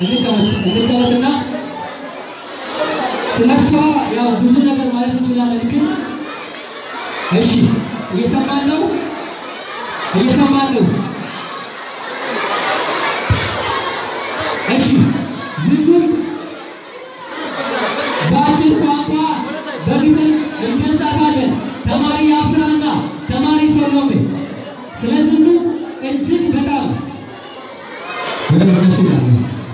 እንቀመጥና ስለ እሷ ያው ብዙ ነገር ማለት እንችላለን፣ ግን እሺ፣ እየሰማን ነው፣ እየሰማን ነው። እሺ፣ ዝኑን በአጭር ቋንቋ በግጥም እንገልጻታለን። ተማሪ አብስራና ተማሪ ሶሎሜ ስለ ዝኑ እጅግ በጣም በደንብ ደስ ይላል።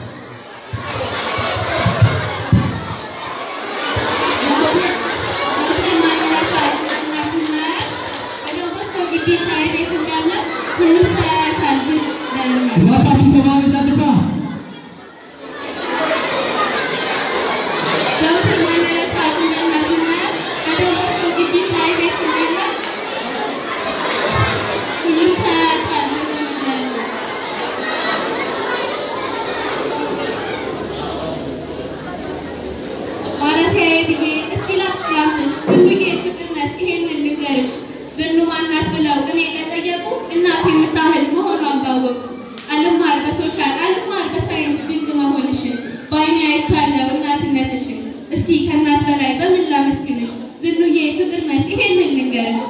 እባካችሁ ተማሪ ጸጥታ እናት የምታህል መሆኗን ባወቁ አልማር በሶሻል አልማር በሳይንስ ድንቅ መሆንሽን በአይኔ አይቻለሁ እናትነትሽን። እስኪ ከእናት በላይ በምን ላመስግንሽ? ዝኑዬ ፍቅር ነሽ ይሄንን ልንገርሽ።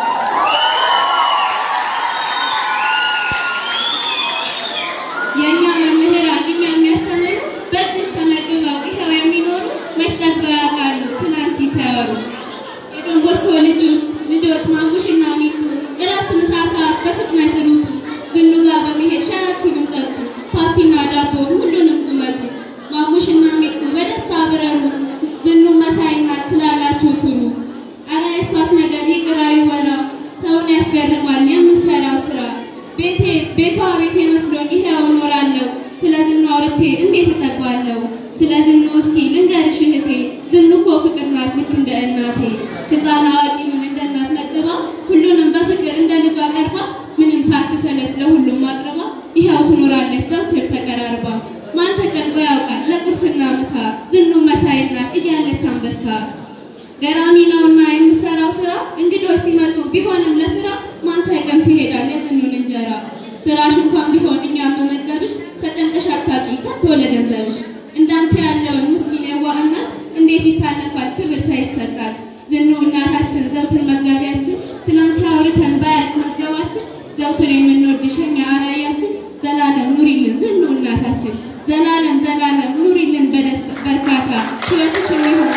የእኛ መምህራን እኛ የሚያስተምሩ በእጅሽ ተመግበው ይኸው የሚኖሩ መሽጠጥበው ያውቃሉ ስለ አንቺ ሲያወሩ። የዶን ቦስኮ ልጆች ልጆች ማሙሽና ሚቱ እረፍት ምሳ ሰዓት በፍጥነት ሩጡ። ዝኑ ጋር በመሄድ ሻያችሁንም ጠጡ፣ ፓስቲና ዳቦውን ሁሉንም ጉመጡ። ማሙሽና ሚጡ በደስታ ብረሩ፣ ዝኑ መሳይ ናት ስላላችሁ ኩሩ። አረ የሷስ ነገር ይቅር አይወራ፣ ሰውን ያስገርማል የምትሰራው ስራ። ቤቴ ቤቷ ቤቴ መስሎኝ ይሄው እኖራለሁ፣ ስለ ዝኑ አውርቼ እንዴት እጠግባለሁ? ስለ ዝኑ እስኪ ልንገርሽ እህቴ፣ ዝኑ እኮ ፍቅር ናት ልክ እንደ እናቴ። ሕፃን አዋቂውን እንደ እናት መግባ፣ ሁሉንም በፍቅር እንደ ልጇ ቀርባ፣ ምንም ሳትሰለች ለሁሉም አቅርባ፣ ይኸው ትኖራለች ዘውትር ተቀራርባ። ማን ተጨንቆ ያውቃል ለቁርስና ምሳ፣ ዝኑ መሳይ ናት እያለች አንበሳ። ገራሚ ነውና የምሰራው ስራ፣ እንግዶች ሲመጡ ቢሆንም ለስራ፣ ማን ሳይቀምስ ይሄዳል የዝኑን እንጀራ። ስራሽ እንኳን ቢሆን እኛም መመገብሽ፣ ተጨንቀሽ አታውቂ ከቶ ለገንዘብሽ። እንዳንቺ ያለውን ምስኪን የዋህ እናት እንዴት ይታለፋል ክብር ሳይሰጣል። ዝኑ እናታችን ዘውትር መጋቢያችን፣ ስላንቺ አውርተን ባያልቅ መዝገባችን፣ ዘውትር የምንወድሽ የኛ አርአያችን፣ ዘላለም ኑሪልን ዝኑ እናታችን፣ ዘላለም ዘላለም ኑሪልን በደስታ በርካታ ሕይወትሽ የሚሆን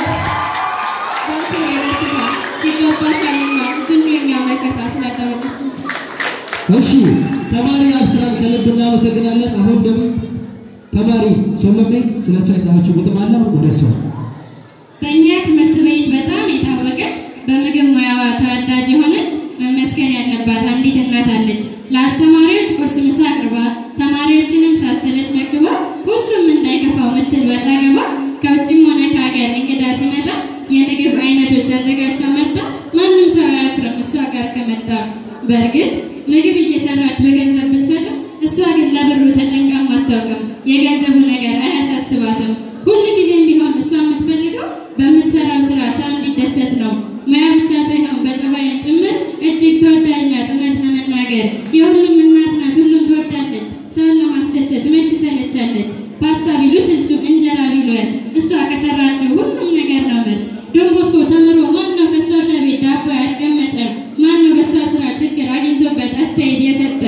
ዘውትር የደስታ ይገባሻልና ዝኑ የኛ መከታ ስላዳመጣችን እሺ ተማሪ አብስራን ከልብ እናመሰግናለን። አሁን ደግሞ ተማሪ ሶሎሜ ስለ እሷ የጻፈችው ግጥም አለ። ወደ እሷ በእኛ ትምህርት ቤት በጣም የታወቀች በምግብ ሙያዋ ተወዳጅ የሆነች መመስገን ያለባት አንዲት እናት አለች። ለአስተማሪዎች ቁርስ፣ ምሳ አቅርባ ተማሪዎችንም ሳሰለች መግባ ሁሉም እንዳይከፋው ምትል ወጣ ገባ ከውጭም ሆነ ከሀገር እንግዳ ሲመጣ የምግብ አይነቶች አዘጋጅታ መርጣ ማንም ሰው አያፍርም እሷ ጋር ከመጣ። በእርግጥ ምግብ እየሰራች በገንዘብ ብትሰጥም እሷ ግን ለብሩ ተጨንቃም አታውቅም። የገንዘቡ ነገር አያሳስባትም። ሁል ጊዜም ቢሆን እሷ የምትፈልገው በምትሰራው ስራ ሰው እንዲደሰት ነው። ሙያ ብቻ ሳይሆን በጸባይም ጭምር እጅግ ተወዳጅ ናት። እውነት ለመናገር የሁሉም እናት ናት። ሁሉም ትወዳለች። ሰውን ለማስደሰት መች ትሰለቻለች። ፓስታ ቢሉ ስልሱ፣ እንጀራ ቢሉ ወጥ፣ እሷ ከሰራችው ሁሉም ነገር ነው ምርጥ። ዶንቦስኮ ተምሮ ማን ነው ከእሷ ሻይ ቤት ዳቦ ያልቀመጠ? ማን ነው በእሷ ስራ ችግር አግኝቶበት አስተያየት የሰጠ?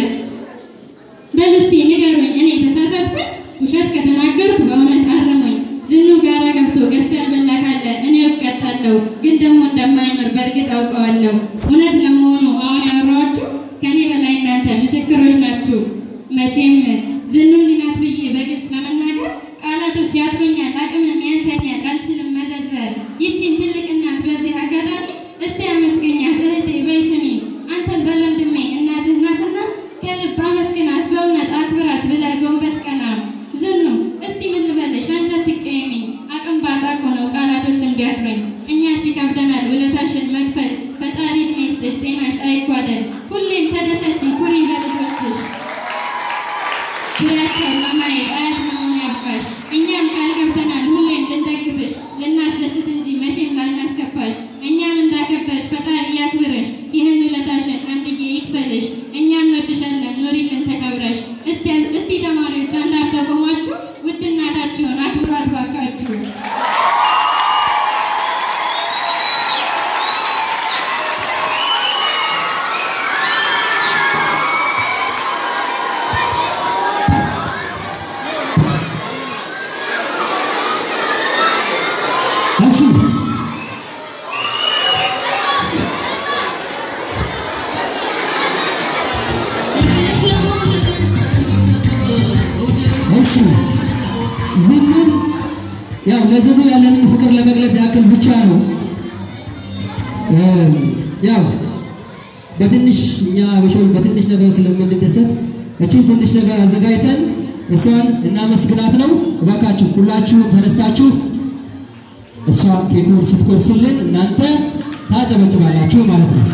በሉ እስቲ ንገሩኝ፣ እኔ ተሳሳትኩኝ? ውሸት ከተናገርኩ በእውነት አርሙኝ። ዝኑ ጋራ ገብቶ ገዝቶ ያልበላ ካለ እኔ እቀጣለሁ፣ ግን ደግሞ እንደማይምር በእርግጥ አውቀዋለሁ። እውነት ለመሆኑ አሁን ያወራኋችሁ ከእኔ በላይ እናንተ ምስክሮች ናችሁ። መቼም ዝኑ እንዲህ ናት ብዬ በግልጽ ለመናገር ቃላቶች ያጥሩኛል፣ አቅምም ያንሰኛል፣ አልችልም መዘርዘር። ይቺን ትልቅ እናት በዚህ አጋጣሚ እስቲ አመስገኛት እህቴ በይ ስሚ። አንተን በወንድሜ እናትህ ናትና ከልብ አመስግናት፣ በእውነት አክብራት ብለህ ጎንበስ ቀና። ዝኑ እስቲ ምን ልበልሽ አንቺ አትቀየሚኝ፣ አቅም ባጣ እኮ ነው ቃላቶችን ቢያጥሩኝ። እኛስ ይከብደናል ውለታሽን መክፈል። ፈጣሪ ዕድሜ ይስጥሽ፣ ጤናሽ አይጓደል። ሁሌም ተደሰቺ፣ ኩሪ በልጆችሽ ፍሬያቸውን ለማየት አያት ለመሆን ያብቃሽ። እኛም ቃል ገብተናል ሁሌም ልንደግፍሽ፣ ልናስደስት እንጂ መቼም ላናስከፋሽ። እኛን እንዳከበርሽ ፈጣሪ ያክብርሽ፣ ይህን ውለታሽን አንድዬ ይክፈልሽ። እኛ እንወድሻለን፣ ኑሪልን ተከብረሽ። እስቲ እስቲ ተማሪዎች አንድ አፍታ ቆማችሁ ውድ እናት እሺ እሺ ዝምን ያው ለዝኑ ያለንን ፍቅር ለመግለጽ ያክል ብቻ ነው። ያው በትንሽ እኛ አበሻዎች በትንሽ ነገር ስለምንደሰት እቺን ትንሽ ነገር አዘጋጅተን እሷን እናመስግናት ነው። እባካችሁ ሁላችሁ ተነስታችሁ እሷ ኬኩን ስትቆርስልን እናንተ ታጨበጭባላችሁ ማለት ነው።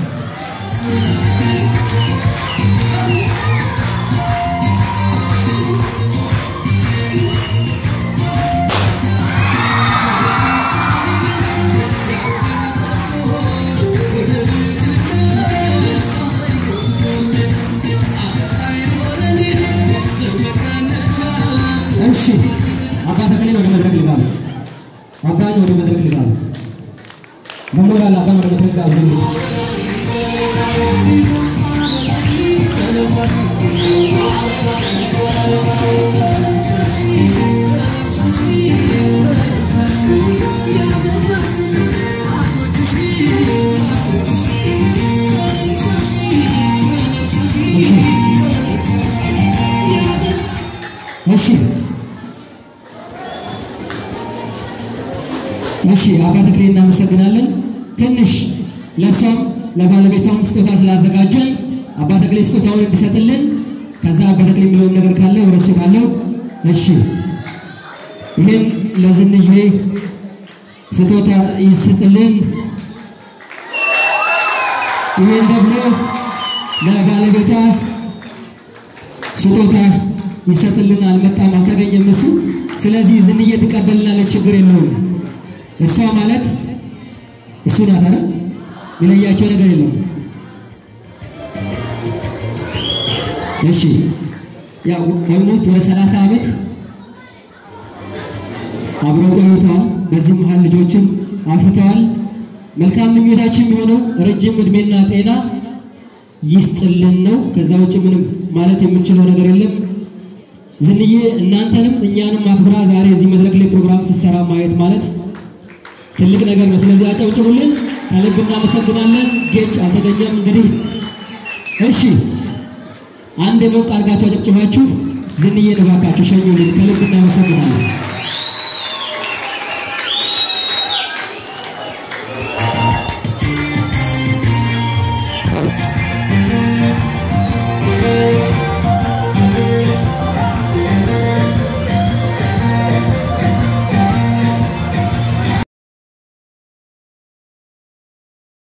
እሺ አባ ተክሌን ወደ መድረክ ልጋብዝ። አባን ወደ መድረክ ልጋብዝ። መሞራል አባን ወደ መድረክ ጋብዝ። እሺ እሺ አባ ተክሌ እናመሰግናለን። ትንሽ ለእሷም ለባለቤቷም ስጦታ ስላዘጋጀን አባ ተክሌ ስጦታውን እንዲሰጥልን ከዛ አባ ተክሌ የሚለውን ነገር ካለ ወደ እሱ ካለው እሺ ይህን ለዝንዬ ስጦታ ይስጥልን። ይህን ደግሞ ለባለቤቷ ስጦታ ይሰጥልን። አልመጣም፣ አልተገኘም እሱ። ስለዚህ ዝንዬ ትቀበልናለች፣ ችግር የለውም። እሷ ማለት እሱ ናት አይደል? የለያቸው ነገር የለም። እሺ ያው ኦልሞስት ወደ ሰላሳ ዓመት አብረው ቆይተዋል። በዚህ መሀል ልጆችም አፍርተዋል። መልካም ምኞታችን የሆነው ረጅም እድሜና ጤና ይስጥልን ነው። ከዛ ውጭ ምንም ማለት የምንችለው ነገር የለም። ዝንዬ እናንተንም እኛንም አክብራ ዛሬ እዚህ መድረክ ላይ ፕሮግራም ስትሰራ ማየት ማለት ትልቅ ነገር ነው። ስለዚህ አጨብጭቡልን፣ ከልብ እናመሰግናለን። ጌጭ አልተገኘም እንግዲህ እሺ፣ አንድ ሞቅ አድርጋችሁ አጨብጭባችሁ ዝንዬን እባካችሁ ሸኙልን። ከልብ እናመሰግናለን።